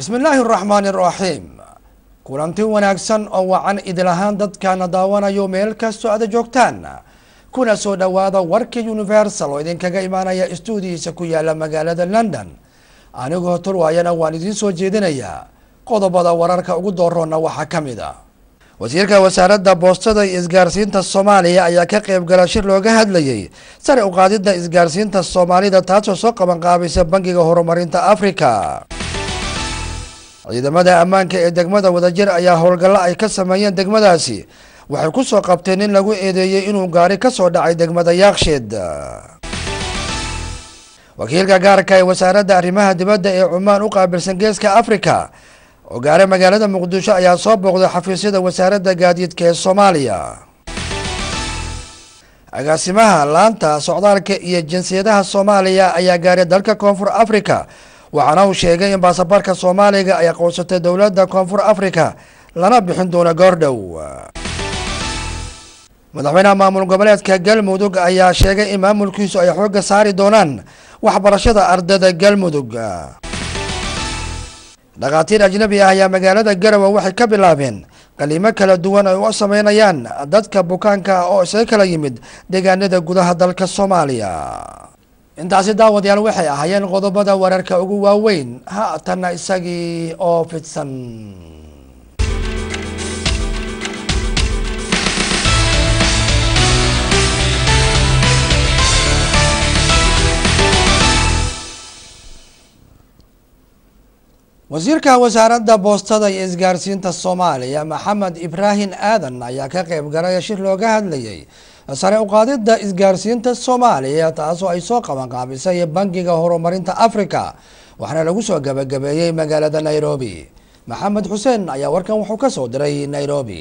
bismi illaahi araxmaani araxiim kulanti wanaagsan oo wacan idil ahaan dadkaana daawanayo meel kastoo aada joogtaan kuna soo dhowaada warkii universal oo idinkaga imaanaya stuudiyiisa ku yaala magaalada london anigoo tolwaayana waan idiin soo jeedinayaa qodobada wararka ugu dooroona waxaa ka mid a wasiirka wasaaradda boostada iyo isgaarsiinta soomaaliya ayaa ka qeyb gala shir looga hadlayay sare uqaadida isgaarsiinta soomaalida taasoo soo qabanqaabaysa bangiga horumarinta africa ciidamada ammaanka ee degmada wadajir ayaa howlgallo ay ka sameeyeen degmadaasi waxay ku soo qabteen nin lagu eedeeyey inuu gaari ka soo dhacay degmada yaaksheed wakiilka gaarka ee wasaaradda arrimaha dibadda ee cumaan u qaabilsan geeska africa oo gaara magaalada muqdisho ayaa soo booqday xafiisyada wasaaradda gaadiidka ee soomaaliya agaasimaha laanta socdaalka iyo jinsiyadaha soomaaliya ayaa gaaray dalka koonfur africa waxaana uu sheegay in baasaboorka soomaaliga ay aqoonsatay dowladda koonfur africa lana bixin doono goordhow madaxweynaha maamul goboleedka galmudug ayaa sheegay in maamulkiisu ay xoogga saari doonaan waxbarashada ardayda galmudug dhakhaatiir ajnabi ah ayaa magaalada garowe waxay ka bilaabeen qaliimo kala duwan ay u sameynayaan dadka bukaanka ah oo isaga kala yimid deegaanada gudaha dalka soomaaliya intaasi daawadayaal waxay ahaayeen qodobada wararka ugu waaweyn haatanna isagii oo fidsan wasiirka wasaaradda boostada iyo isgaarsiinta soomaaliya maxamed ibraahim aadan ayaa ka qeyb galay shir looga hadlayay sare uqaadida isgaarsiinta soomaaliya taasoo ay soo qabanqaabisay bangiga horumarinta africa waxaana lagu soo gabagabeeyey magaalada nairobi maxamed xuseen ayaa warkan wuxuu kasoo diray nairobi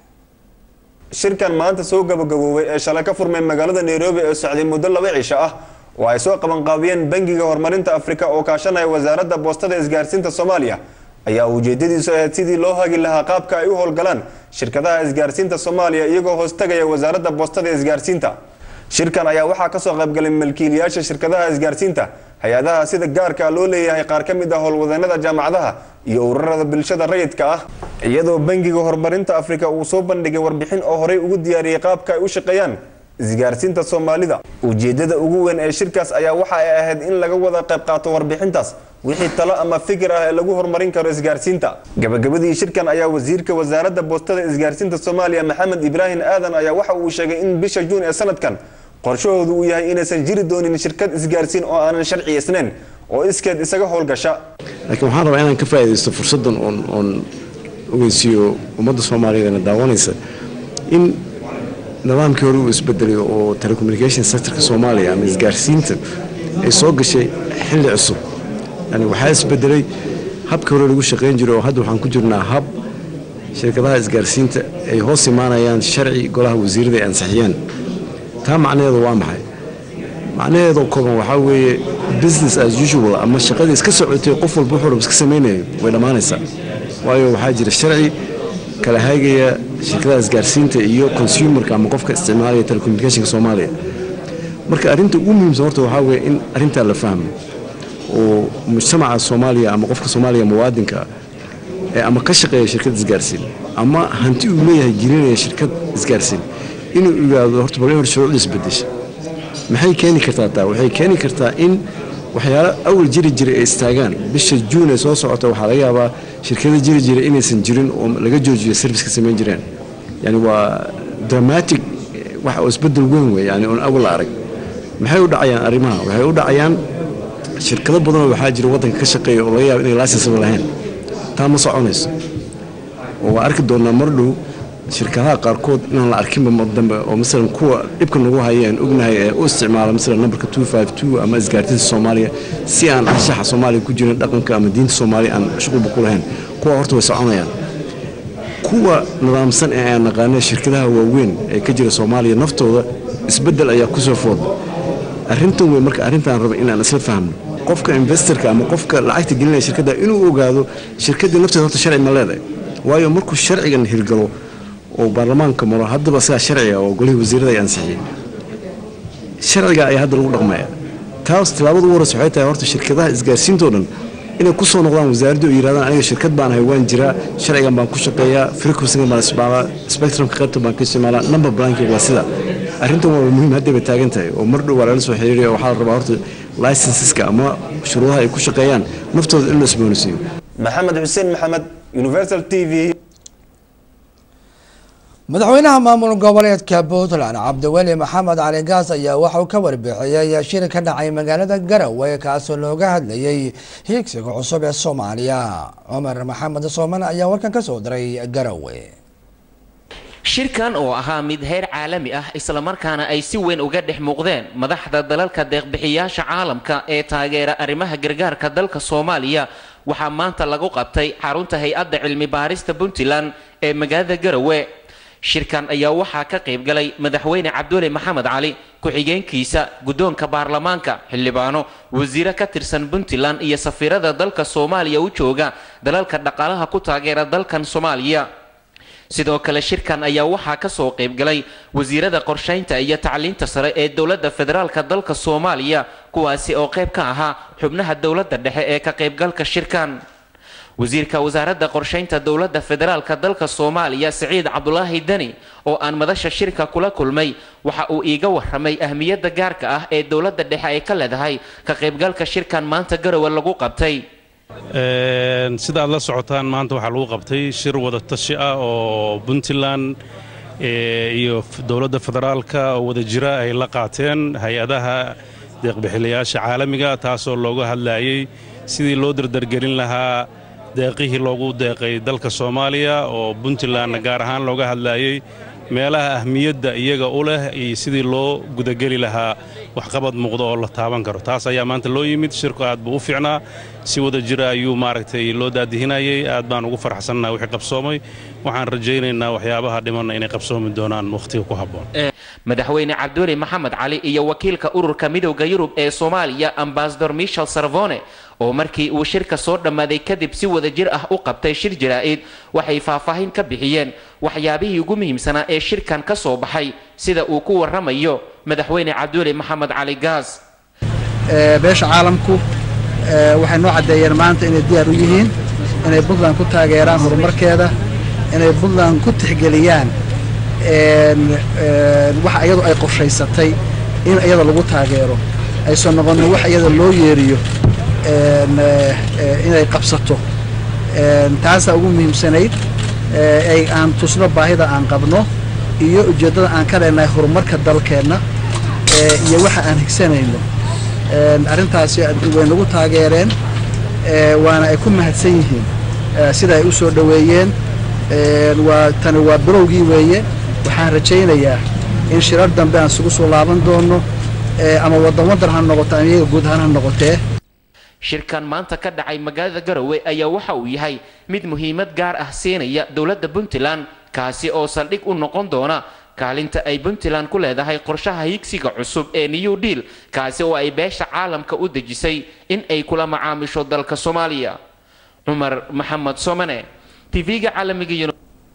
shirkan maanta soo gabagaboobay ee shalay ka furmay magaalada nairobi ee socday muddo laba cisho ah oo ay soo qabanqaabiyeen bangiga horumarinta afrika oo kaashanaya wasaaradda boostada isgaarsiinta soomaaliya ayaa ujeedadiisu ahayd sidii loo hagi lahaa qaabka ay u howlgalaan shirkadaha isgaarsiinta soomaaliya iyagoo hoostagaya wasaaradda boostada isgaarsiinta shirkan ayaa waxaa kasoo qaybgalay malkiilayaasha shirkadaha isgaarsiinta hay-adaha sida gaarka loo leeyahay qaar ka mid ah howlwadeenada jaamacadaha iyo ururada bulshada rayidka ah iyadoo bangiga horumarinta afrika uu soo bandhigay warbixin oo horey ugu diyaariyey qaabka ay u shaqeeyaan isgaarsiinta soomaalida ujeedada ugu weyn ee shirkaas ayaa waxa ay ahayd in laga wada qayb qaato warbixintaas wixii talo ama fikir ah ee lagu horumarin karo isgaarsiinta gabagabadii shirkan ayaa wasiirka wasaaradda boostada isgaarsiinta soomaaliya maxamed ibraahim aadan ayaa waxa uu sheegay in bisha juun ee sanadkan qorshahoodu uu yahay inaysan jiri doonin shirkad isgaarsiin oo aanan sharciyeysnayn oo iskeed isaga howlgasha laakiin waxaan rabaa inaan ka faaidaysto fursaddan oon oon ogeysiiyo ummadda soomaaliyeedna daawanaysa in nidaamkii hore uu isbedelay oo telecommunication sectorka soomaaliya ama isgaarsiinta ay soo gashay xilli cusub yani waxaa isbedelay habkii hore lagu shaqayn jiray oo hadda waxaan ku jirnaa hab shirkadaha isgaarsiinta ay hoos imaanayaan sharci golaha wasiirada ay ansixiyeen taa macnaheedu waa maxay macnaheedoo kooban waxaa weeye business as usual ama shaqadii iska socotay qof walba wuxuu rab iska samaynayo way dhammaanaysaa waayo waxaa jira sharci kala haygaya shirkadaha isgaarsiinta iyo consumerka ama qofka isticmaalaya telecommunicationka soomaaliya marka arrinta ugu muhiimsan horta waxaa weeye in arrintaa la fahmo oo mujtamaca soomaaliya ama qofka soomaaliya muwaadinka ee ama ka shaqeeya shirkad isgaarsiin ama hanti uu leeyahay gelinaya shirkad isgaarsiin inuu ogaado horta bal hor shuruucda isbedesha maxay keeni kartaa taa waxay keeni kartaa in waxyaalo awal jiri jiray ay istaagaan bisha juun ee soo socota waxaa laga yaabaa shirkada jiri jiray inaysan jirin oo laga joojiyo serviceka samayn jireen yani waa dramatic wax oo isbedel weyn wey yani oon awal la arag maxay u dhacayaan arrimaha waxay u dhacayaan shirkado badanoo waxaa jira waddanka ka shaqeeya oo laga yaaba inay licensiba lahayn taa ma soconayso oo waa arki doonaa mar dhow shirkadaha qaarkood inaan la arkinba mar dambe oo masalan kuwa dhibka nagu hayeen ognahay ee u isticmaala masalan nambarka ama isgaartinta soomaaliya si aan anshaxa soomaaliya ku jirin dhaqanka ama diinta soomaaliya aan shuqulba ku lahayn kuwa horta way soconayaan kuwa nidaamsan ee aan naqaanay shirkadaha waaweyn ee ka jira soomaaliya naftooda isbedel ayaa kusoo fooda arrintan wey marka arrintaan raba inaan isla fahmno qofka investorka ama qofka lacagta gelinaya shirkadda inuu ogaado shirkaddii nafteeda horta sharci ma leedahay waayo markuu sharcigan hirgalo oo baarlamaanka maro haddaba sidaa sharciga oo golihii wasiirada ay ansixiyeen sharciga ayaa hadda lagu dhaqmaya taas tilaabada ugu horeysa waxay tahay horta shirkadaha isgaarsiintoo dhan inay ku soo noqdaan wasaaradda oo yidhahdaan aniga shirkad baan ahay waan jiraa sharcigan baan ku shaqeeyaa frequencygan baan isticmaalaa spectrumka qaybta baan ka isticmaalaa number blanking waa sida arrintan waa muhiim hadday bay taagan tahay oo mar dhow waa lala soo xiriiraya waxaa la rabaa horta licenseska ama shuruudaha ay ku shaqeeyaan naftooda in la isboonisiiyo maxamed xuseen maxamed universal t v madaxweynaha maamul goboleedka puntland cabdiweli maxamed cali gaas ayaa waxauu ka warbixiyey shir ka dhacay magaalada garowe kaasoo looga hadlayay hiigsiga cusub ee soomaaliya cumar maxamed sooman ayaa warkan kasoo diray garowe shirkan oo ahaa mid heer caalami ah islamarkaana ay si weyn uga dhex muuqdeen madaxda dalalka deeqbixiyaasha caalamka ee taageera arrimaha gargaarka dalka soomaaliya waxaa maanta lagu qabtay xarunta hay-adda cilmi baarista puntland ee magaalada garowe shirkan ayaa waxaa ka qayb galay madaxweyne cabdulle maxamed cali ku-xigeenkiisa guddoonka baarlamaanka xildhibaano wasiire ka tirsan puntland iyo safiirada dalka soomaaliya u jooga dalalka dhaqaalaha ku taageera dalkan soomaaliya sidoo kale shirkan ayaa waxaa kasoo qayb galay wasiirada qorshaynta iyo tacliinta sare ee dowladda federaalka dalka soomaaliya kuwaasi oo qayb ka ahaa xubnaha dowladda dhexe ee ka qaybgalka shirkan wasiirka wasaaradda qorshaynta dowladda federaalka dalka soomaaliya siciid cabdulaahi deni oo aan madasha shirka kula kulmay waxa uu iiga waramay ahmiyadda gaarka ah ee dowladda dhexe ay ka leedahay ka qaybgalka shirkan maanta garowe lagu qabtay sida aad la socotaan maanta waxaa lagu qabtay shir wada tashi ah oo puntland iyo dowladda federaalka oo wada jira ay la qaateen hay-adaha deeqbixilayaasha caalamiga taasoo looga hadlayay sidii loo dardargelin lahaa deeqihii loogu deeqay dalka soomaaliya oo puntlandna gaar ahaan looga hadlayay meelaha ahmiyadda iyaga u leh iyo sidii loo gudageli lahaa waxqabad muuqda oo la taaban karo taas ayaa maanta loo yimid shirku aad buu u fiicnaa si wada jira ayuu maaragtay loo daadihinayay aad baan ugu farxsannaha wixii qabsoomay waxaan rajaynaynaa waxyaabaha dhimanna inay qabsoomi doonaan wakhtiga ku habboon madaxweyne cabdulle maxamed cali iyo wakiilka ururka midowda yurub ee soomaaliya ambasador michel sarvone oo markii uu shirka soo dhammaaday kadib si wada jir ah u qabtay shir jaraa'id waxay faahfaahin ka bixiyeen waxyaabihii ugu muhiimsanaa ee shirkan ka soo baxay sida uu ku waramayo madaxweyne cabdulle maxamed cali gaas beesha caalamku waxay noo caddeeyeen maanta inay diyaar u yihiin inay puntland ku taageeraan horumarkeeda inay puntland ku tixgeliyaan waxa iyadu ay qorshaysatay in iyada lagu taageero aysan noqonin wax iyada loo yeeriyo inay qabsato taasaa ugu muhiimsanayd ay aan tusno baahida aan qabno iyo ujeeddada aan ka leenahay horumarka dalkeenna iyo waxa aan higsanayno arrintaasi way nagu taageereen waana ay ku mahadsan yihiin sida ay u soo dhoweeyeen waa tani waa bilowgii weeye waxaan rajaynayaa in shirar dambe aan isugu soo laaban doono ama waddan waddan ha noqoto ama iyaga guud ahaan ha noqotee shirkan maanta ka dhacay magaalada garowe ayaa waxa uu yahay mid muhiimad gaar ah siinaya dowladda puntland kaasi oo saldhig u noqon doona kaalinta ay puntland ku leedahay qorshaha higsiga cusub ee new deal kaasi oo ay beesha caalamka u dejisay in ay kula macaamisho dalka soomaaliya cumar maxamed somane tv-ga caalamiga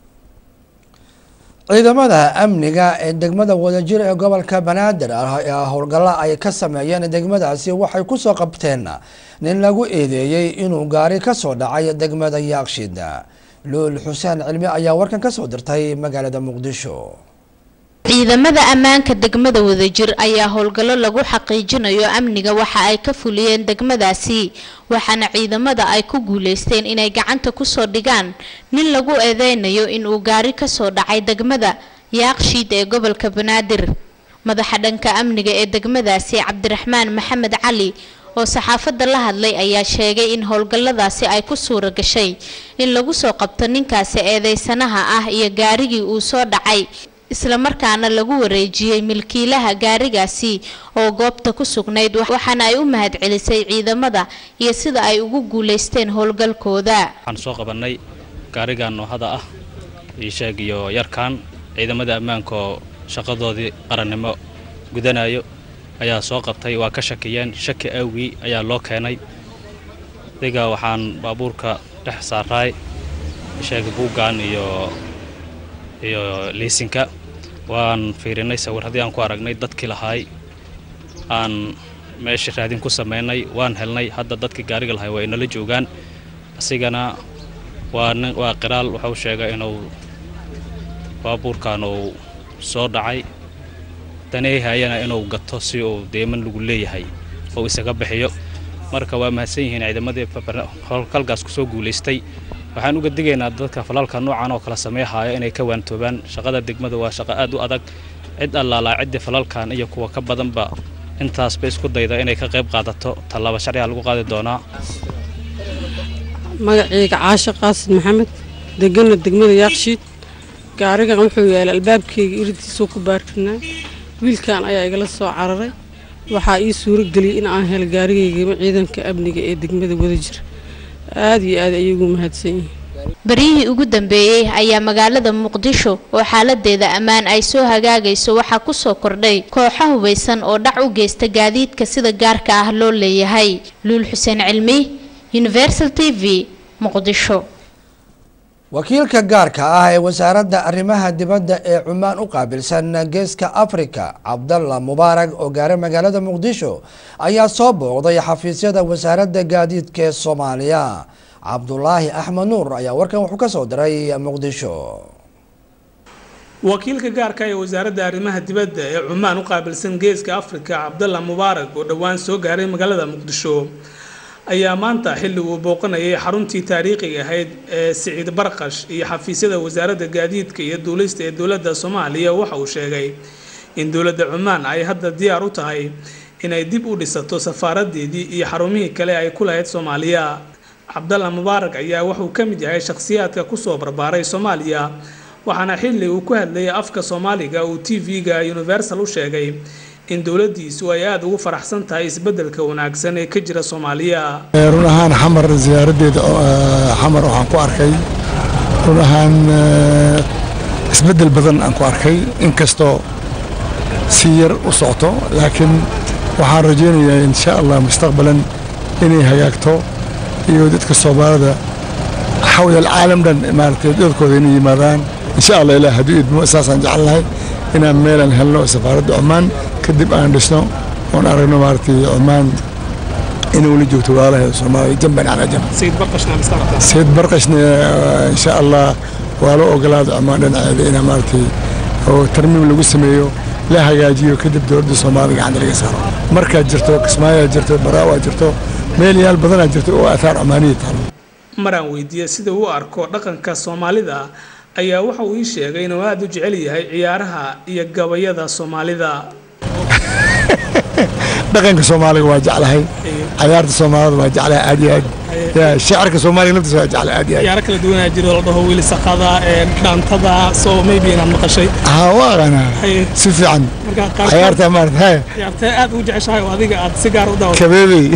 ciidamada amniga ee degmada wadajir ee gobolka banaadir ah howlgalla ay ka sameeyeen degmadaasi waxay kusoo qabteen nin lagu eedeeyey inuu gaari kasoo dhacay degmada yaaqshid luul xuseen cilmi ayaa warkan kasoo dirtay magaalada muqdisho ciidamada ammaanka degmada wadajir ayaa howlgallo lagu xaqiijinayo amniga waxa ay ka fuliyeen degmadaasi waxaana ciidamada ay ku guuleysteen inay gacanta kusoo dhigaan nin lagu eedeynayo inuu gaari kasoo dhacay degmada yaaqshiid ee gobolka banaadir madaxa dhanka amniga ee degmadaasi cabdiraxmaan maxamed cali oo saxaafadda la hadlay ayaa sheegay in howlgalladaasi ay ku suura gashay in lagu soo qabto ninkaasi eedeysanaha ah iyo gaarigii uu soo dhacay islamarkaana lagu wareejiyey milkiilaha gaarigaasi oo goobta ku sugnayd waxaana ay u mahadcelisay ciidamada iyo sida ay ugu guuleysteen howlgalkooda waxaan soo qabannay gaarigan noohada ah iisheeg iyo yarkan ciidamada ammaanka oo shaqadoodii qarannimo gudanayo ayaa soo qabtay waa ka shakiyeen shaki awgii ayaa loo keenay adiga waxaan baabuurka dhex saaraay isheeg buuggan iyo iyo liisinka waan fiirinay sawir haddii aan ku aragnay dadkii lahaay aan meesha raadin ku sameynay waan helnay hadda dadkii gaariga lahay waa inala joogaan asigana waa nin waa qiraal wuxuu sheegay inuu baabuurkan uu soo dhacay daneehayana inuu gato si uu deeman lagu leeyahay oo isaga bixiyo marka waa mahadsan yihiin ciidamadii howlgalkaas kusoo guulaystay waxaan uga digaynaa dadka falalka noocan oo kala sameeyahaya inay ka waantoobaan shaqada degmada waa shaqo aad u adag cid allaalaa ciddii falalkan iyo kuwa ka badanba intaasba isku dayda inay ka qayb qaadato tallaabo sharciga lagu qaadi doonaa magacayga caashe qaasid maxamed degana degmada yaaqshiid gaarigan wuxuu yaalay albaabkayga irdiisuu ku baarkinaa wiilkan ayaa igala soo cararay waxaa ii suuro geliyey in aan helo gaarigaygama ciidanka amniga ee degmada wadajir aad iyo aad ayay ugu mahadsan yihiin baryihii ugu dambeeyey ayaa magaalada muqdisho oo xaaladeeda ammaan ay soo hagaagayso waxaa kusoo kordhay kooxo hubaysan oo dhac u geysta gaadiidka sida gaarka ah loo leeyahay luul xuseen cilmi universal t v muqdisho wakiilka gaarka ah ee wasaaradda arrimaha dibadda ee cumaan u qaabilsan geeska africa cabdalla mubaarak oo gaaray magaalada muqdisho ayaa soo booqday xafiisyada wasaaradda gaadiidka ee soomaaliya cabdulaahi axmed nuur ayaa warkan wuxuu ka soo diray muqdisho wakiilka gaarka ee wasaaradda arrimaha dibadda ee cumaan u qaabilsan geeska africa cabdalla mubaarak oo dhowaan soo gaaray magaalada muqdisho ayaa maanta xilli uu booqanayay xaruntii taariikhiga ahayd ee siciid barqash iyo xafiisyada wasaaradda gaadiidka iyo duulista ee dowladda soomaaliya waxa uu sheegay in dowladda cumaan ay hadda diyaar u tahay inay dib u dhisato safaaradeedii iyo xarumihii kale ay ku lahayd soomaaliya cabdalla mubaarak ayaa wuxuu ka mid yahay shakhsiyaadka kusoo barbaaray soomaaliya waxaana xilli uu ku hadlayay afka soomaaliga uu t v-ga universal u sheegay in dowladiisu ay aada ugu faraxsan tahay isbedelka wanaagsan ee ka jira soomaaliya run ahaan xamar ziyaaradeeda xamar waxaan ku arkay run ahaan isbedel badan aan ku arkay inkastoo si yar u socto laakiin waxaan rajaynayaa insha allah mustaqbalan inay hagaagto iyo dadka soomaalida xawla alcaalam dhan maaragtay dadkooda inay yimaadaan insha allah ilaah hadduu idmo saasaan jecelnahay inaan meelaan helno safaaradda cumaan kadib aan dhisno oon aragno maaragtay cumaan inay weli joogto walaalaheeda soomaaliya jamban calaa jamb sayid barqashna insha allah waa loo ogolaada cumaan dhinaceeda inaa maaragtay oo tarmiim lagu sameeyo la hagaajiyo kadib dowladda soomaaliya gacanta laga saaro markaad jirto kismaayaa jirto baraawaa jirto meel yaal badanaa jirto oo aataar cumaaniya taalo maraan weydiiyey sida uu arko dhaqanka soomaalida ayaa waxa uu ii sheegay inuu aada u jecel yahay ciyaaraha iyo gabayada soomaalida dhaqanka soomaaliga waa jeclahay cayaarta soomaalida waa jeclahay aad iyo aad ya shacirka soomaaliga laftiisa waa jeclahay aad iyo aad ciyaaro kala duwanaa jiro la dhaho wiilisaqada dhaantada soo maybe inaad maqashay haa waa aqaanaa si fiican cayaarta maarata haya ciyaartee aad ugu jeceshahay oo adiga aad si gaar u dawato kabeebey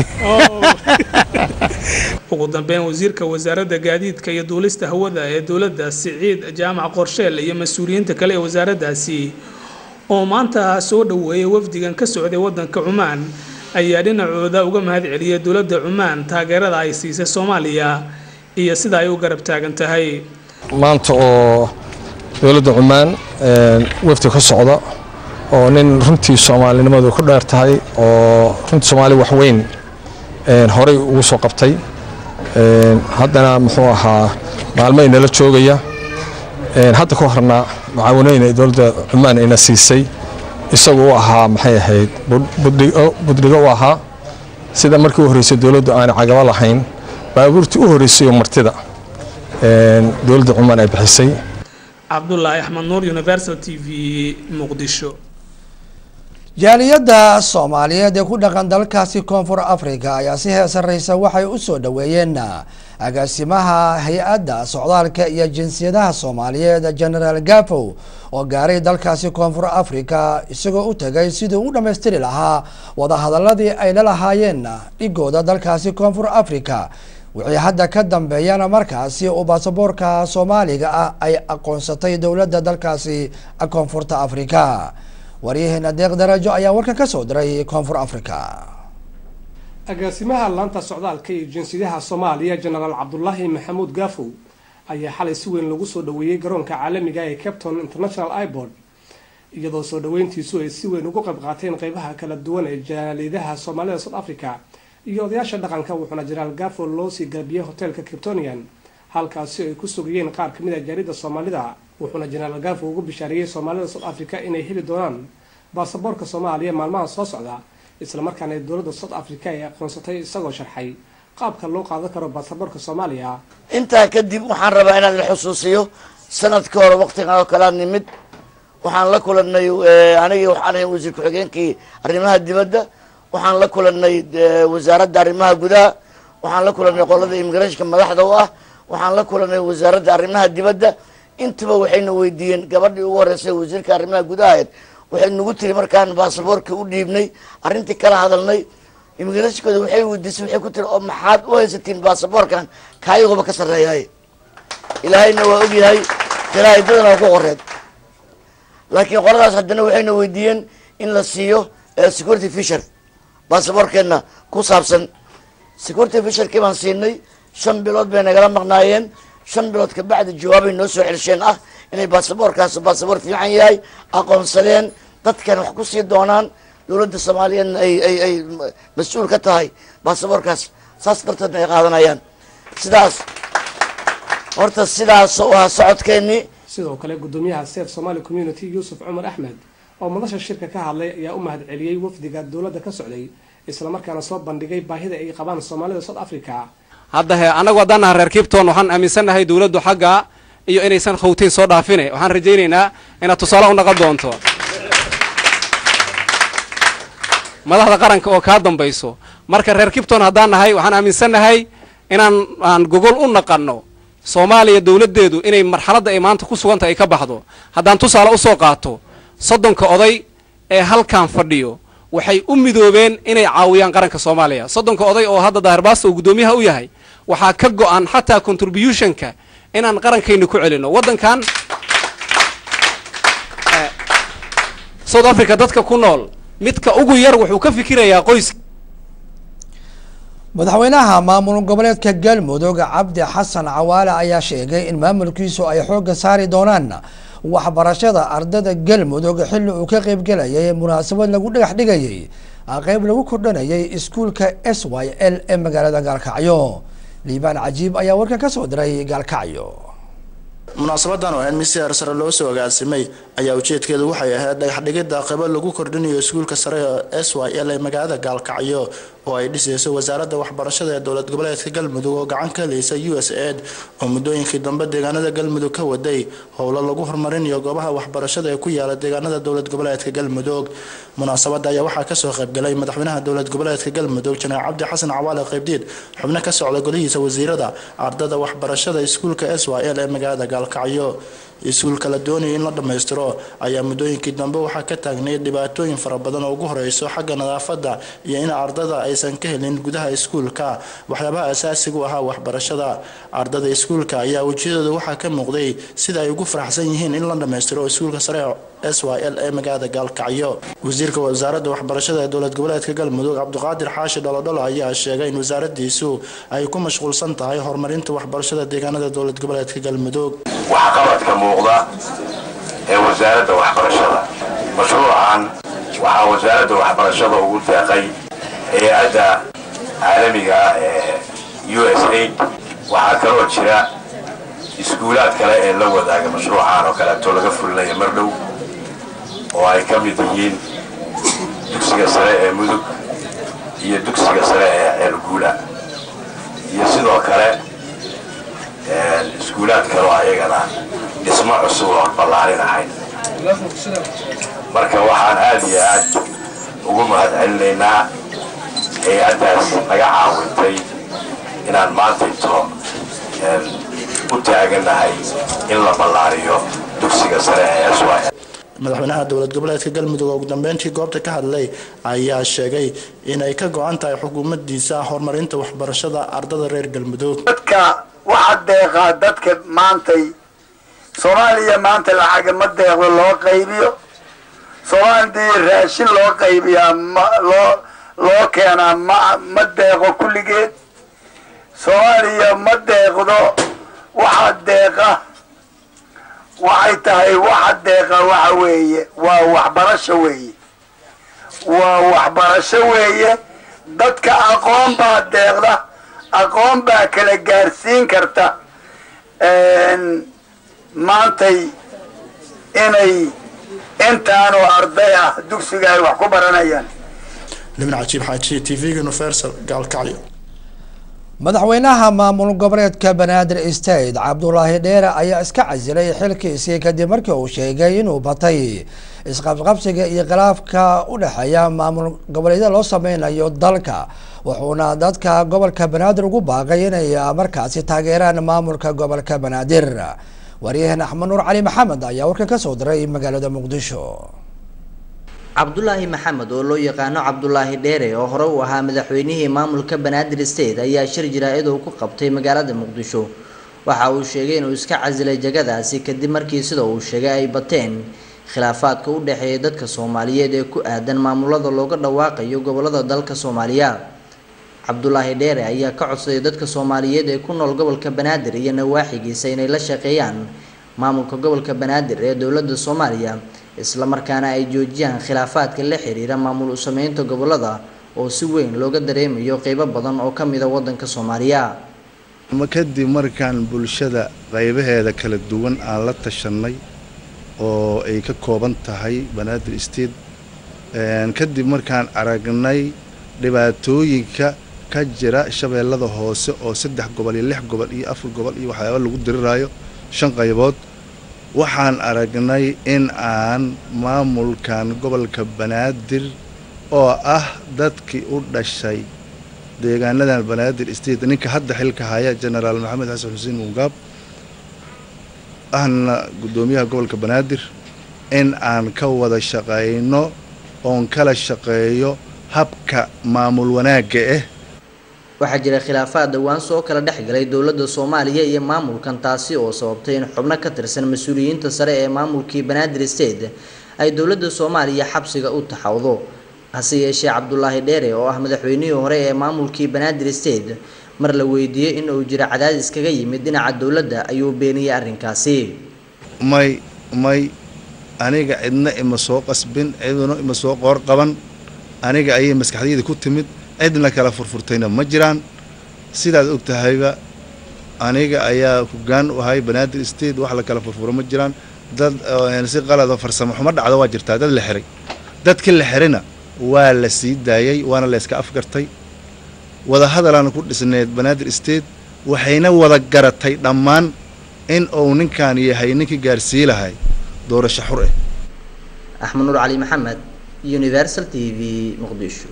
ugu dambeyn wasiirka wasaaradda gaadiidka iyo duulista hawada ee dowladda siciid jaamac qorsheel iyo mas-uuliyiinta kale ee wasaaraddaasi oo maanta soo dhoweeyay wafdigan ka socday waddanka cumaan ayaa dhinacooda uga mahad celiyay dowladda cumaan taageerada ay siisay soomaaliya iyo sida ay u garab taagan tahay maanta oo dowladda cumaan wafdi ka socda oo nin runtii soomaalinimadu ku dheer tahay oo runtii soomaali waxweyn horey ugu soo qabtay haddana muxuu ahaa maalmay nala joogaya hadda ka horna mucaawanooyin dowladda cumaan ayna siisay isagu u ahaa maxay ahayd budhigo u ahaa sida markii u horreysay dowladdu aanay cagabo lahayn baabuurtii u horreysay oo martida dowladda cumaan ay bixisay cabdulaahi axmed nuur universal t v muqdisho jaaliyadda soomaaliyeed ee ku dhaqan dalkaasi koonfur africa ayaa si heesareysa waxay u soo dhoweeyeen agaasimaha hay-adda socdaalka iyo jinsiyadaha soomaaliyeed genaraal gafow oo gaaray dalkaasi koonfur africa isagoo u tagay sidii u dhammaystiri lahaa wadahadaladii ay la lahaayeen dhigooda dalkaasi koonfur africa wixii hadda ka dambeeyana markaasi uu baasaboorka soomaaliga ah ay aqoonsatay dowladda dalkaasi koonfurta africa waryaheena deeq darajo ayaa warkan ka soo diray koonfur africa agaasimaha laanta socdaalka iyo jinsiyadaha soomaaliya jenaraal cabdulaahi maxamuud gaafow ayaa xalay si weyn lagu soo dhoweeyey garoonka caalamiga ee capton international ibord iyadoo soo dhaweyntiisu ay si weyn ugu qayb qaateen qeybaha kala duwan ee jaaliidaha soomaalida south africa iyo odayaasha dhaqanka wuxuuna jenaraal gafo loo sii galbiyey hoteelka criptonian halkaasi ay ku sugayeen qaar kamid a jaalida soomaalida wuxuuna jenaraal gafo ugu bishaariyey soomaalida south africa inay heli doonaan baasaboorka soomaaliya maalmaha soo socda islamarkaana ay dowladda south africa ay aqoonsatay isagoo sharxay qaabka loo qaadan karo baasaboorka soomaaliya intaa kadib waxaan rabaa inaan la xusuusiyo sanadka hore waqtigan oo kalea nimid waxaan la kulanay anigii waxaan ahay wasiir ku-xigeenkii arrimaha dibadda waxaan la kulanay wasaaradda arrimaha gudaha waxaan la kulanay qolada immigrationka madaxda u ah waxaan la kulanay wasaaradda arrimaha dibadda intaba waxayna weydiiyeen gabadhii ugu horeysay wasiirka arrimaha gudahaed waxay nagu tiri markaan baasaboorka u dhiibnay arrintii kala hadalnay immigrationkooda waxay weydiisay waxay ku tiri oo maxaad u haysatiin baasaboorkan kaayagooba ka sarreeyaay ilaahayna waa ogyahay jaraa'idadana waa ku qoreed laakiin qoladaas haddana waxayna weydiiyeen in la siiyo security fisher baasaboorkeena ku saabsan security fisherkii baan siinay shan bilood bay nagala maqnaayeen shan bilood kabacdi jawaabay noo soo celisheen ah inay baasaboorkaas baasaboor fiican yahay aqoonsadeen dadkan wax kusii doonaan dowladda soomaaliyeedna ay ay ay mas-uul ka tahay baasaboorkaas saas darteedna ay qaadanayaan sidaas horta sidaas oo ah socodkeenii sidoo kale gudoomiyaha sef somali community yuusuf cumar axmed oo madasha shirka ka hadlay ayaa u mahad celiyey wafdiga dowladda ka socday islamarkaana soo bandhigay baahida ay qabaan soomaalida south africa hadda he annagu haddaan naha reer kibton waxaan aaminsannahay dowladdu xagga iyo inaysan khawteyn soo dhaafine waxaan rajaynaynaa inaad tusaale u naqon doonto madaxda qaranka oo kaa dambayso marka reer kibton haddaan nahay waxaan aaminsannahay inaan aan gogol u naqanno soomaaliya dowladdeedu inay marxaladda ay maanta ku suganta ay ka baxdo haddaan tusaale usoo qaato soddonka oday ee halkan fadhiyo waxay u midoobeen inay caawiyaan qaranka soomaaliya soddonka oday oo hadda daahirbaasta uu guddoomiyaha u yahay waxaa ka go-an xataa contributionka inaan qarankayna ku celino waddankan south africa dadka ku nool midka ugu yar wuxuu ka fikirayaa qoys madaxweynaha maamul goboleedka galmudug cabdi xasan cawaale ayaa sheegay in maamulkiisu ay xoogga saari doonaan waxbarashada ardada galmudug xilli uu ka qeybgelayay munaasabad lagu dhagax dhigayay qeyb lagu kordhanayay iskuulka s y l ee magaalada gaalkacyo liibaan cajiib ayaa warkan ka soo diray gaalkacyo munaasabadan oo mid si heersare loo soo agaasimay ayaa ujeedkeedu waxay ahayd dhagaxdhigidda qaybo lagu kordhinayo iskuulka sare ee s y l ee magaalada gaalkacyo oo ay dhisayso wasaaradda waxbarashada ee dowlad goboleedka galmudug oo gacan ka heleysa u s aid oo muddooyinkii dambe deegaanada galmudug ka waday howlo lagu horumarinayo goobaha waxbarashada ee ku yaala deegaanada dowlad goboleedka galmudug munaasabada ayaa waxaa kasoo qaybgalay madaxweynaha dowlad goboleedka galmudug janaal cabdi xasan cawaale qaybdiid xubno ka socda golihiisa wasiirada ardada waxbarashada iskuulka s y l ee magaalada gaalkacyo iskuulka la doonaya in la dhammaystiro ayaa muddooyinkii dambe waxaa ka taagnay dhibaatooyin fara badan oo ugu horeyso xagga nadaafadda iyo in ardada aysan ka helin gudaha iskuulka waxyaabaha asaasiga u ahaa waxbarashada ardada iskuulka ayaa wejiyadooda waxaa ka muuqday sida ay ugu faraxsan yihiin in la dhammaystiro iskuulka sare s y l ee magaalada gaalkacyo wasiirka wasaaradda waxbarashada ee dowlad goboleedka galmudug cabdiqaadir xaashi dholodholo ayaa sheegay in wasaaradiisu ay ku mashquulsan tahay horumarinta waxbarashada deegaanada dowlad goboleedka galmudug waxqabadka muuqda ee wasaaradda waxbarashada mashruucan waxaa wasaaradda waxbarashada ugu deeqay hay-adda caalamiga ah ee u s aid waxaa kaloo jira iskuulaad kale ee la wadaaga mashruucan oo kaleeto laga fulinayo mar dhow oo ay ka mid yihiin dugsiga sare ee mudug iyo dugsiga sare ee ceelguula iyo sidoo kale iskuulaad kaloo ayagana dhismo cusub oon ballaarin ahayn marka waxaan aad iyo aad ugu mahad celinaynaa hay-addaas naga caawintay inaan maanta into u taaganahay in la ballaariyo dugsiga sare ee s y madaxweynaha dowlad goboleedka galmudug oo ugu dambeyntii goobta ka hadlay ayaa sheegay inay ka go-an tahay xukuumadiisa horumarinta waxbarashada ardada reer galmudug dadka waxa deeqaa dadka maantay soomaaliya maanta lacaga ma deeqdo loo qaybiyo soomaalidii raashin loo qaybiyaa ma loo loo keenaa ma ma deeqo kulligeed soomaaliya ma deeqdo waxaa deeqa waxay tahay waxa deeqa waxa weeye waa waxbarasho weeye waa waxbarasho weeye dadka aqoon baa deeqda aqoon baa kala gaarsiin karta maantay inay intaanoo arday ah dugsiga ay wax ku baranayaan libin cajiib xaaji t v-ga universal gaalkacyo madaxweynaha maamul goboleedka banaadir state cabdulaahi dheere ayaa iska casilay xilkiisii kadib markii uu sheegay inuu batay isqabqabsiga iyo khilaafka u dhexeeya maamul goboleedyada loo sameynayo dalka wuxuuna dadka gobolka banaadir ugu baaqay inay markaasi taageeraan maamulka gobolka banaadir waryahan axmed nuur cali maxamed ayaa warka kasoo diray magaalada muqdisho cabdulaahi maxamed oo loo yaqaano cabdulaahi dheere oo hore u ahaa madaxweynihii maamulka banaadir state ayaa shir jaraa'id uu ku qabtay magaalada muqdisho waxa uu sheegay inuu iska casilay jagadaasi kadib markii sida uu sheegay ay bateen khilaafaadka u dhexeeya dadka soomaaliyeed ee ku aadan maamulada looga dhawaaqayo gobolada dalka soomaaliya cabdulaahi dheere ayaa ka codsaday dadka soomaaliyeed ee ku nool gobolka banaadir iyo nawaaxigiisa inay la shaqeeyaan maamulka gobolka banaadir ee dowladda soomaaliya islamarkaana ay joojiyaan khilaafaadka la xiriira maamul u sameynta gobolada oo si weyn looga dareemayo qeybo badan oo ka mid a wadanka soomaaliya ma kadib markaan bulshada qaybaheeda kala duwan aan la tashanay oo ay ka kooban tahay banaadir state kadib markaan aragnay dhibaatooyinka ka jira shabeellada hoose oo saddex gobol iyo lix gobol iyo afar gobol iyo waxyaaba lagu diriraayo shan qaybood waxaan aragnay in aan maamulkan gobolka banaadir oo ah dadkii u dhashay deegaanadan banaadir state ninka hadda xilka haya genaraal maxamed xasan xuseen mungaab ahna guddoomiyaha gobolka banaadir in aan ka wada shaqayno oon kala shaqeeyo habka maamul wanaagga ah waxaa jira khilaafaad dhowaan soo kala dhex galay dowladda soomaaliya iyo maamulkan taasi oo sababtay in xubno ka tirsan mas-uuliyiinta sare ee maamulkii banaadir state ay dowladda soomaaliya xabsiga u taxawdo hase yeeshee cabdulaahi dheere oo ah madaxweynihii hore ee maamulkii banaadir state mar la weydiiyey in uu jiro cadaadis kaga yimid dhinaca dowladda ayuu beeniyey arrinkaasi may may aniga cidna ima soo qasbin ciduna ima soo qoor qaban aniga ayay maskaxdayda ku timid cidna kala furfurtayna ma jiraan sidaad og tahayba aniga ayaa hoggaan u ahay banaadir state wax la kala furfuro ma jiraan dad si qalado farsamo xumo dhacda waa jirtaa dad la xiray dadkii la xirayna waa la sii daayay waana la yska afgartay wadahadalaan ku dhisneed banaadir state waxayna wada garatay dhammaan in uu ninkan yahay ninkii gaarsii lahay doorasho xur ah axmed nuur cali maxamed universal t v muqdisho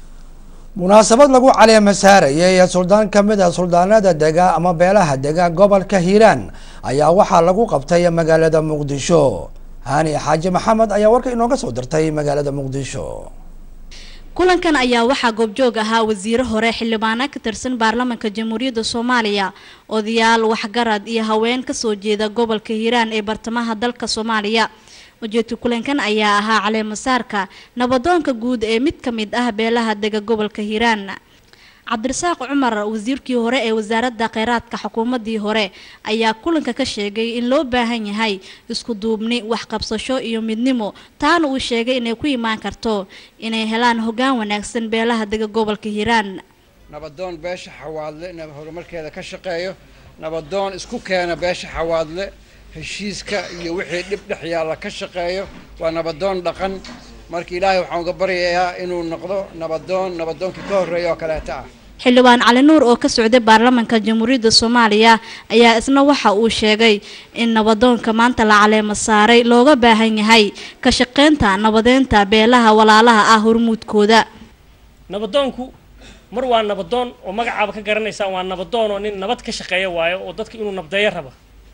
munaasabad lagu caleema saarayay ee suldaan ka mid a suldaanada dega ama beelaha dega gobolka hiiraan ayaa waxaa lagu qabtay magaalada muqdisho hani xaaji maxamed ayaa warka inooga soo dirtay magaalada muqdisho kulankan ayaa waxaa goobjoog ahaa wasiiro hore xildhibaano ka tirsan baarlamaanka jamhuuriyadda soomaaliya odayaal waxgarad iyo haween kasoo jeeda gobolka hiiraan ee bartamaha dalka soomaaliya ujeedka kulankan ayaa ahaa caleemasaarka nabadoonka guud ee mid ka mid ah beelaha dega gobolka hiiraan cabdirasaaq cumar wasiirkii hore ee wasaaradda kheyraadka xukuumadii hore ayaa kulanka ka sheegay in loo baahan yahay isku duubni waxqabsasho iyo midnimo taana uu sheegay inay ku imaan karto inay helaan hoggaan wanaagsan beelaha dega gobolka hiiraan nabadoon beesha xawaadle in horumarkeeda ka shaqeeyo nabadoon isku keena beesha xawaadle heshiiska iyo wixii dhib dhex yaalla ka shaqeeyo waa nabadoon dhaqan marka ilaahay waxaan uga baryayaa inuu noqdo nabadoon nabadoonkii ka horreeya oo kaleeta ah xildhibaan cali nuur oo ka socday baarlamaanka jamhuuriyadda soomaaliya ayaa isna waxa uu sheegay in nabadoonka maanta la caleemo saaray looga baahan yahay ka shaqeynta nabadeynta beelaha walaalaha ah hormuudkooda nabadoonku mar waa nabadoon oo magacaaba ka garanaysaa waa nabadoon oo nin nabad ka shaqeeya waayo oo dadka inuu nabdeeyo raba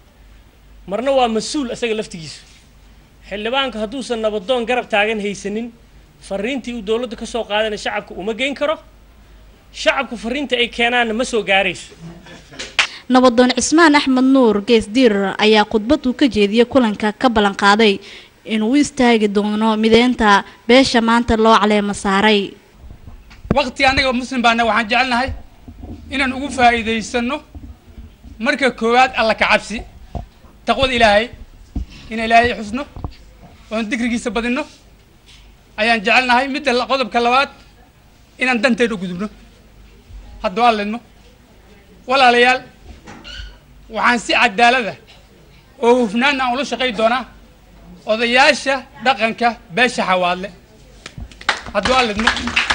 marna waa mas-uul isaga laftigiisu xildhibaanka hadduusan nabadoon garab taagan haysanin fariintii uu dowladda ka soo qaadanay shacabka uma geyn karo shacabku fariinta ay keenaanna ma soo gaarayso nabadoon cismaan axmed nuur geesdiir ayaa khudbad uu ka jeediyey kulanka ka ballan qaaday inuu u istaagi doono mideynta beesha maanta loo caleemo saaray waqti annaga muslim baana waxaan jecelnahay inaan ugu faa'iidaysano marka koowaad alla ka cabsi taqwada ilaahay inaan ilaahay xusno oon digrigiisa badinno ayaan jecelnahay midda la- qodobka labaad inaan danteeda u gudubno hadduu alledmo walaalayaal waxaan si cadaalada oo hufnaan aan ula shaqayn doonaa odayaasha dhaqanka beesha xawaadle hadduu alledmo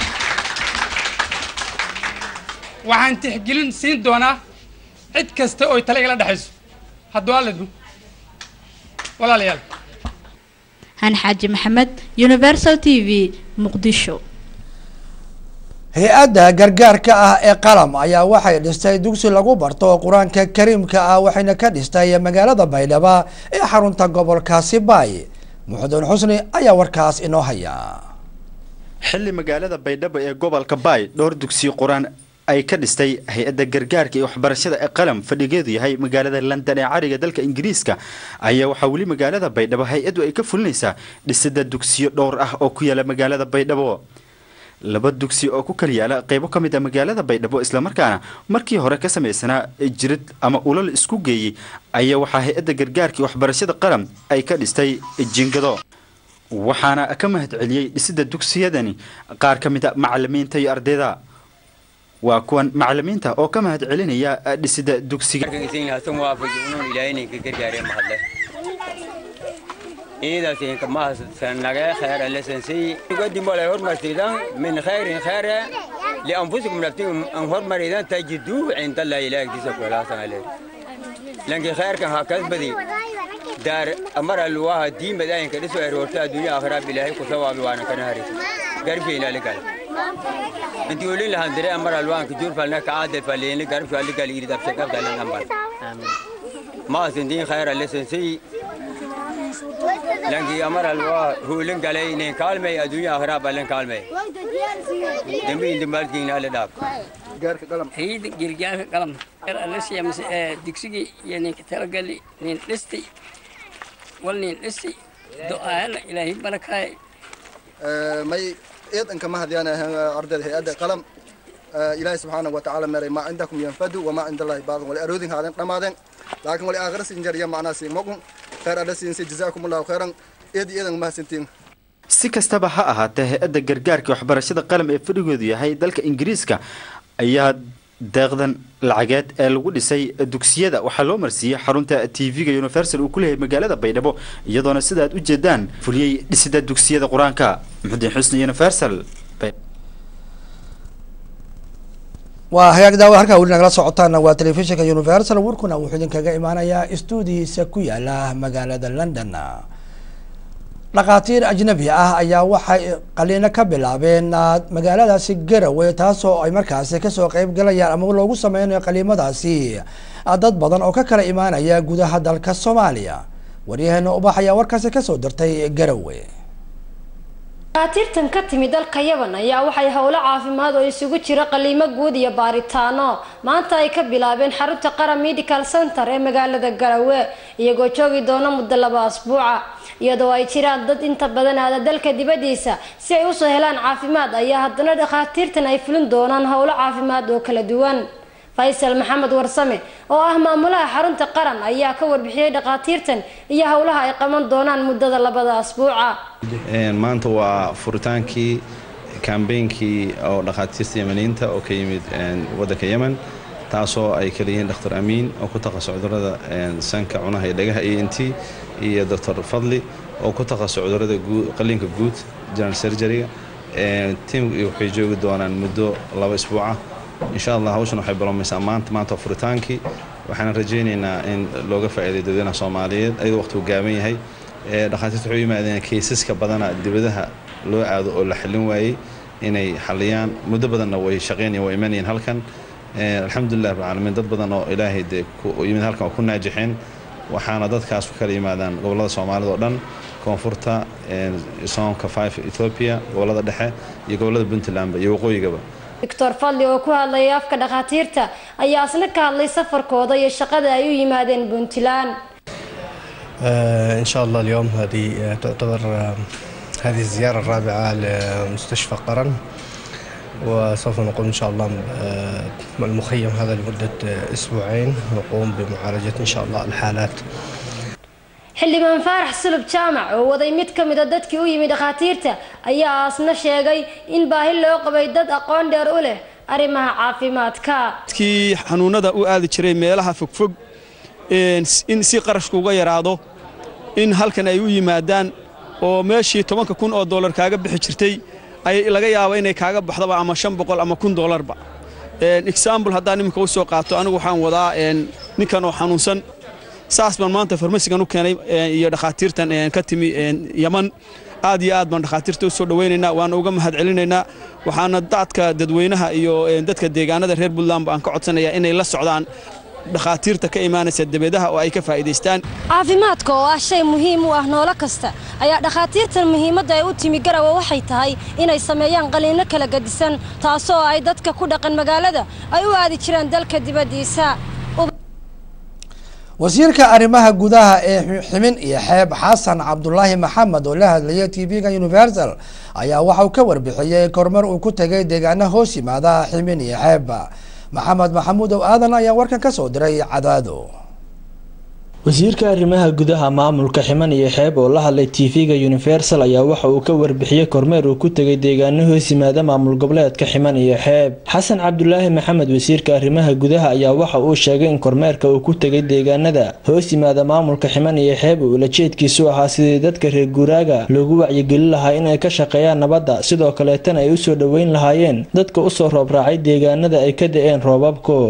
waxaan tixgelin siin doonaa cid kasta oo tale igala dhexayso hadduu alledmo walaalayaal han xaaji maxamed universal t v muqdisho hay-adda gargaarka ah ee qalam ayaa waxay dhistay dugsi lagu barto qur-aanka kariimka ah waxayna ka dhistay magaalada baydhabo ee xarunta gobolkaasi baay muxudiin xusni ayaa warkaas inoo haya xilli magaalada baydhabo ee gobolka baay dhowr dugsiyo qur-aan ay ka dhistay hay-adda gargaarka iyo waxbarashada ee qalam fadhigeedu yahay magaalada london ee cariga dalka ingiriiska ayaa waxaa weli magaalada baydhabo hay-addu ay ka fulinaysaa dhisida dugsiyo dhowr ah oo ku yaala magaalada baydhabo laba dugsi oo ku kala yaala qeybo ka mid a magaalada baydhabo islamarkaana markii hore ka samaysanaa jirid ama ulal isku geeyey ayaa waxaa hay-adda gargaarka iyo waxbarashada qalam ay ka dhistay jingado waxaana ka mahad celiyey dhisida dugsiyadani qaar ka mid a macalimiinta iyo ardayda waa kuwan macalimiinta oo ka mahad celinaya dhisida dugsiga ciidaas mahadsanage khayr alesansiy wadimole hormartidan min khayrin khayra lianfusikum naftikum an hormaridan tajiduu cinda allah ilaah agtiisa kuhelaasan ale lanki khayrkan ha kasbadi daar amar alwaha diimad ayinka dhiso erorta adduunya aakhira bilaahay ku sawaabi waana kana haris garfeyna alikal inti olin lahan dire amar alwaanka jurfalna ka aadal faleyni garfo alikal irid abshakabdalan ambar maasindiin khayr alesansiy lanki amar alwa hulin galay nin kaalmay adduunya aakhira balan kaalmay dembi indimbalkiina ale dhaaf hayada gargaarka qalam alasiya mise digsigii iyo ninka talagali nin dhistay wal nin dhistay do-aala ilaahay barakaay may ciidanka mahadiyaan ardayda hay-adda qalam ilaahay subxaanahu watacaala meeray maa cindakum yanfadu wamaa cinda allahi baaqin wali aroodin haadeen dhammaadeen laakiin wali aakhira siin jariya macnaa siin mogun khayr alla siinsi jazaakum allahu khayran eed iyo ciidanka mahadsantiin si kastaba ha ahaatee hay-adda gargaarka waxbarashada qalam ee fadhigoodu yahay dalka ingiriiska ayaa deeqdan lacageed ee lagu dhisay dugsiyada waxaa loo marsiiyey xarunta t v-ga universal uu ku leeyahay magaalada baydhabo iyadoona sida aad u jeedaan fuliyey dhisida dugsiyada qur-aanka muxudiin xusni universal waa hagaag daawa halkaa weli nagala socotaana waa telefishinka universal warkuna wuxuu idinkaga imaanayaa stuudihiisa ku yaala magaalada london dhakhaatiir ajnabi ah ayaa waxay qaliino ka bilaabeen magaaladaasi garowe taasoo ay markaasi kasoo qeyb galayaan ama loogu sameynayo qaliimadaasi dad badan oo ka kala imaanaya gudaha dalka soomaaliya waryaheena ubax ayaa warkaasi kasoo dirtay garowe dhakhaatiirtan ka timi dalka yaban ayaa waxay howlo caafimaad oo isugu jira qaliimo guud iyo baaritaano maanta ay ka bilaabeen xarunta qaran medical center ee magaalada garowe iyagoo joogi doona muddo laba asbuuca iyadoo ay jiraan dad inta badan aada dalka dibadiisa si ay usoo helaan caafimaad ayaa haddana dhakhaatiirtan ay fulin doonaan howlo caafimaad oo kala duwan faysal maxamed warsame oo ah maamulaha xarunta qaran ayaa ka warbixiyey dhakhaatiirtan iyo howlaha ay qaban doonaan muddada labada asbuuca maanta waa furitaankii kambeynkii oo dhakhaatiirta yemaniinta oo ka yimid waddanka yemen taasoo ay kala yihiin dr amiin oo ku takhasus cudurada sanka cunaha iyo dhagaha e n t iyo dr fadli oo ku takhasus cudurada qaliinka guud general surgeryga tiim waxay joogi doonaan muddo laba isbuuca insha allah hawshan waxay bilowmaysaa maanta maanta waa furitaankii waxaan rajaynaynaa in looga faa'iiday dadweynaha soomaaliyeed ayadoo waqtigu gaaban yahay dhakhaatiirta waxay u yimaadeen kaysaska badana dibadaha loo aado oo la xallin waayey inay xalliyaan muddo badanna way shaqeynayeen way imanayeen halkan alxamdulilah rabbilcaalamiin dad badan oo ilaahay dee yimid halkan oo ku naajixeen waxaana dadkaas ku kala yimaadaan gobollada soomaalida oo dhan koonfurta soonka five ethiopia gobollada dhexe iyo gobollada puntlandba iyo waqooyigaba doctor fadli oo ku hadlayay afka dhakhaatiirta ayaa isna ka hadlay safarkooda iyo shaqada ay u yimaadeen puntland إن شاء الله اليوم هذه تعتبر هذه الزيارة الرابعة لمستشفى قرن وسوف نقوم إن شاء الله المخيم هذا لمدة أسبوعين نقوم بمعالجة إن شاء الله الحالات xildhibaan faarax sulub jaamac oo waday mid ka mid a dadkii u yimi dhakhaatiirta ayaa aasna sheegay in baahi loo qabay dad aqoon dheer u leh arrimaha caafimaadka dadkii xanuunada u aadi jiray meelaha fogfog in si qarashku uga yaraado in halkan ay u yimaadaan oo meeshii tobanka kun oo dollar kaaga bixi jirtay ay laga yaabo inay kaaga baxdaba ama shan boqol ama kun dollarba example haddaan iminka u soo qaato anigu waxaan wadaa ninkan oo xanuunsan saas baan maanta farmasigan u keenay iyo dhakhaatiirtan ka timi yaman aad iyo aad baan dhakhaatiirta u soo dhowaynaynaa waana uga mahad celinaynaa waxaana dadka dadweynaha iyo dadka deegaanada reer puntland baan ka codsanayaa inay la socdaan dhakhaatiirta ka imaanaysa dabeedaha oo ay ka faa'iidaystaan caafimaadka oo ah shay muhiim u ah noolo kasta ayaa dhakhaatiirtan muhiimadda ay u timi garawa waxay tahay inay sameeyaan qaliinno kala gadisan taasoo ay dadka ku dhaqan magaalada ay u aadi jiraan dalka dibaddiisa wasiirka arrimaha gudaha ee ximin iyo xeeb xasan cabdulaahi maxamed oo la hadlayay tv-ga universal ayaa waxa uu ka warbixiyey kormar uu ku tegay deegaana hoos yimaada ximin iyo xeeb maxamed maxamuud ow aadan ayaa warkan ka soo diray cadaado wasiirka arrimaha gudaha maamulka ximan iyo xeeb oo la hadlay tv-ga universal ayaa waxa uu ka warbixiyey kormeer uu ku tegay deegaano hoos yimaada maamul goboleedka ximan iyo xeeb xasan cabdulaahi maxamed wasiirka arrimaha gudaha ayaa waxa uu sheegay in kormeerka uu ku tegay deegaanada hoos yimaada maamulka ximan iyo xeeb uu ulajeedkiisu ahaa sidii dadka reer guuraaga loogu wacyigelin lahaa inay ka shaqeeyaan nabadda sidoo kaleetana ay usoo dhoweyn lahaayeen dadka usoo roob raacay deegaanada ay ka da-een roobabku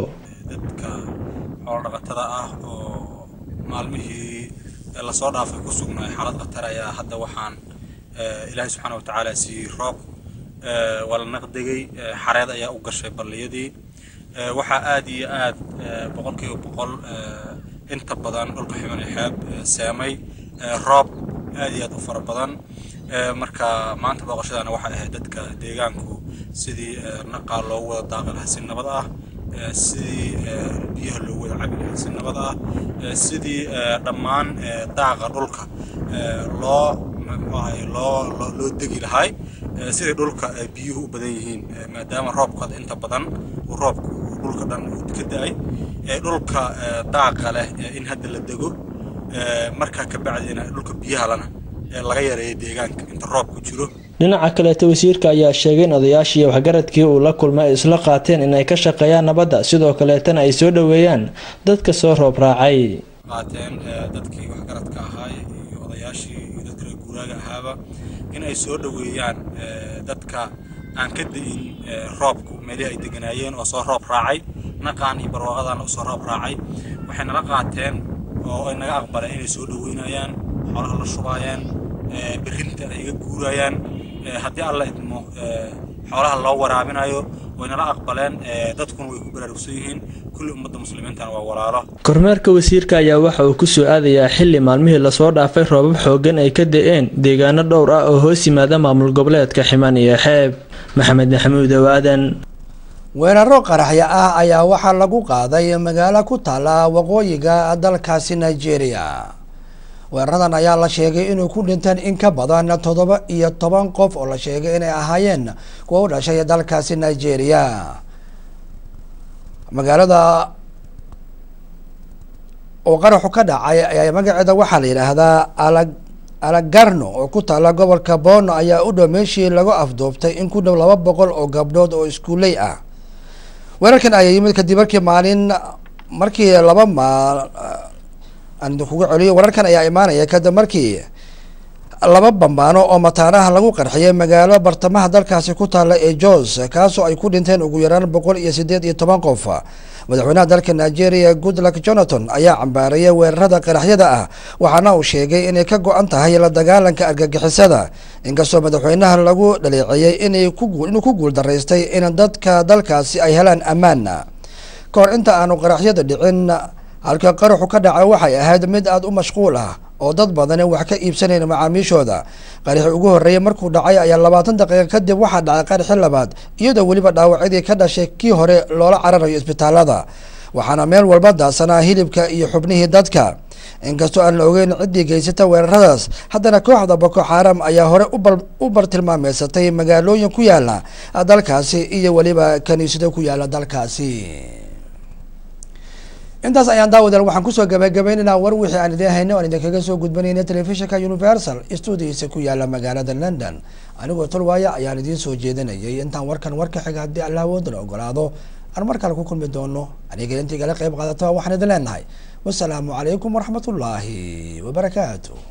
maalmihii lasoo dhaafay ku sugnaay xaalad khatar ayaa hadda waxaan ilaahay subxaana wa tacaala siiyey roob waa la naqdegay xareed ayaa u gashay balliyadii waxaa aad iyo aad boqolkiiba boqol inta badan dhulka ximan iyo xeeb seemay roob aad iyo aad u fara badan marka maanta booqashadaana waxay ahayd dadka deegaanku sidii naqaa loogu wada daaqi lahaa si nabad ah sidii biyaha loogu wada cabi lahaa si nabad ah sidii dhammaan daaqa dhulka loo muxuahay loo loo degi lahay sidii dhulka biyuhu u badan yihiin maadaama roobka inta badan uu roobku dhulka dhan uu ka da-ay dhulka daaqa leh in hadda la dego markaa ka bacdina dhulka biyaha lana laga yareeyo deegaanka inta roobku jiro dhinaca kaleeta wasiirka ayaa sheegay in odayaashii waxgaradkii uu la kulmay ay isla qaateen inay ka shaqeeyaan nabadda sidoo kaleetana ay soo dhoweeyaan dadka soo roob raacay qaateen dadkii waxgaradka ahaa iyo odayaashii iyo dadka reer guuraaga ahaaba in ay soo dhoweeyaan dadka aan ka da-in roobku meelihii ay deganaayeen oo soo roob raacay naqaan iyo barwaaqadana usoo roob raacay waxay nala qaateen oo ay naga aqbaleen inay soo dhoweynayaan xoolaha la shubaayaan berrinta ay iga guurayaan haddii alla idmo xoolaha loo waraabinayo waynala aqbaleen dadkuna way ku baraarugsan yihiin kulli ummadda muslimiintana waa walaalo kormeerka wasiirka ayaa waxa uu kusoo aadayaa xili maalmihii lasoo dhaafay roobab xoogan ay ka da-een deegaano dhowr ah oo hoos yimaada maamul goboleedka ximan iyo xeeb maxamed maxamuud owaadan weeraro qaraxyo ah ayaa waxaa lagu qaaday magaalo ku taala waqooyiga dalkaasi nigeria weeraradan ayaa la sheegay inuu ku dhinteen in ka badan toddoba iyo toban qof oo la sheegay inay ahaayeen kuwa u dhashay dalkaasi nigeria magaalada oo qaraxu ka dhacay ayaa magaceeda waxaa la yidhaahdaa ala alagarno oo ku taala gobolka bono ayaa u dhow meeshii lagu afduubtay in ku dhow laba boqol oo gabdhood oo iskuuley ah weerarkan ayaa yimid kadib markii maalin markii laba maal aan kuga celiyo wararkan ayaa imaanaya kadib markii laba bambaano oo mataanaha lagu qarxiyay magaalo bartamaha dalkaasi ku taala ee jos kaasoo ay ku dhinteen ugu yaraan boqol iyo sideed iyo toban qof madaxweynaha dalka nigeria goodluck jonathan ayaa cambaarayay weerarada qaraxyada ah waxaana uu sheegay inay ka go-an tahay la dagaalanka argagixisada inkastoo madaxweynaha lagu dhaleeceeyey inay inuu ku guuldaraystay in dadka dalkaasi ay helaan ammaan ka hor inta aanu qaraxyada dhicin halka qaraxu ka dhacay waxay ahayd mid aada u mashquul ah oo dad badani wax ka iibsanayn macaamiishooda qaraxii ugu horreeyay markuu dhacay ayaa labaatan daqiiqa kadib waxaa dhacay qaraxi labaad iyadoo weliba dhaawacyadii ka dhashay kii hore loola cararayo isbitaalada waxaana meel walba daadsanaa hilibka iyo xubnihii dadka inkastoo aan la ogeyn ciddii geysata weeraradaas haddana kooxda boko xaram ayaa hore u bartilmaameysatay magaalooyin ku yaala dalkaasi iyo weliba kaniisado ku yaala dalkaasi intaas ayaan daawadeel waxaan kusoo gabagabaynaynaa war wixii aan idiin hayna oan idinkaga soo gudbanayna telefishinka universal stuudiisa ku yaala magaalada london anigoo tolwaaya ayaan idiin soo jeedinayay intaan warkan warka xiga haddii alla awoodana ogolaado aan mar kale ku kulmi doono aniga intigala qayb qaadato waxaan idin leenahay wasalaamu calaykum waraxmatullaahi wabarakaatu